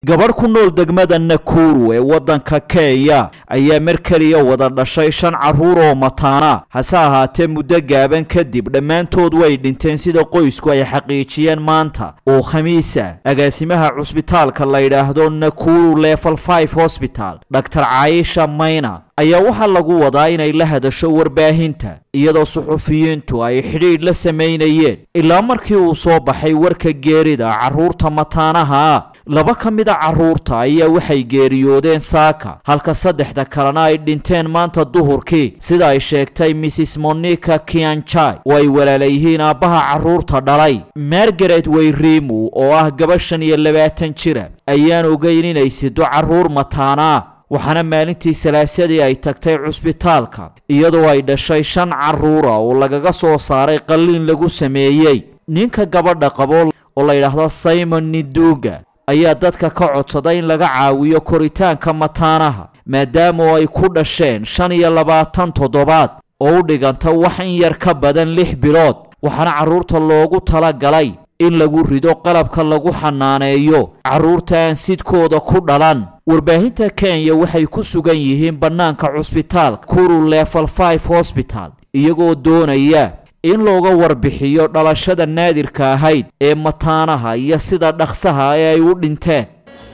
gabadh ku nool degmada nakuru ee waddanka kenya ayaa mar keliya wada dhashay shan carruur oo mataana hase ahaatee muddo gaaban kadib dhammaantood way dhinteen sida qoysku ay xaqiijiyeen maanta oo khamiisa agaasimaha cusbitaalka la yidhaahdo nakuru level five hosbital dhaktar caayisha mayna ayaa waxaa lagu wadaa inay la hadasho warbaahinta iyadoo suxufiyiintu ay xidhiidh la samaynayeen ilaa markii uu soo baxay warka geerida carruurta mataanaha ah laba ka mid a carruurta ayaa waxay geeriyoodeen saaka halka saddexda kalena ay dhinteen maanta duhurkii sida ay sheegtay mrs monica kianjai oo ay walaalayihiin aabbaha carruurta dhalay margaret weyrimu oo ah gaba shan iyo labaatan jira ayaan ogeyn inay sido carruur mataana ah waxaana maalintii salaasadii ay tagtay cusbitaalka iyadoo ay dhashay shan carruura oo lagaga soo saaray qalliin lagu sameeyey ninka gabadha qabo oo la yidhaahdo simon niduga ayaa dadka ka codsaday in laga caawiyo koritaanka mataanaha maadaama ay ku dhasheen shan iyo labaatan toddobaad oo u dhiganta wax in yar ka badan lix bilood waxaana carruurta loogu tala galay in lagu rido qalabka lagu xanaaneeyo carruurta aan sidkooda ku dhalan warbaahinta kenya waxay ku sugan yihiin bannaanka cusbitaalka kuru level five hosbital iyagoo doonaya in looga warbixiyo dhalashada naadirka ahayd ee mataanaha iyo sida dhaqsaha ee ay u dhinteen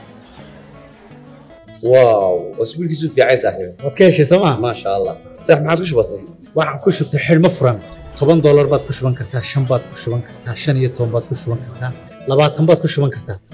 واو واسبوع كيسو في عايز صاحبي waad ka heshay sooma ما شاء الله صح ما عاد وش بصي waxaan ku shubtay xidhmo furan toban doolar baad ku shuban kartaa shan baad ku shuban kartaa shan iyo toban baad ku shuban kartaa labaatan baad ku shuban kartaa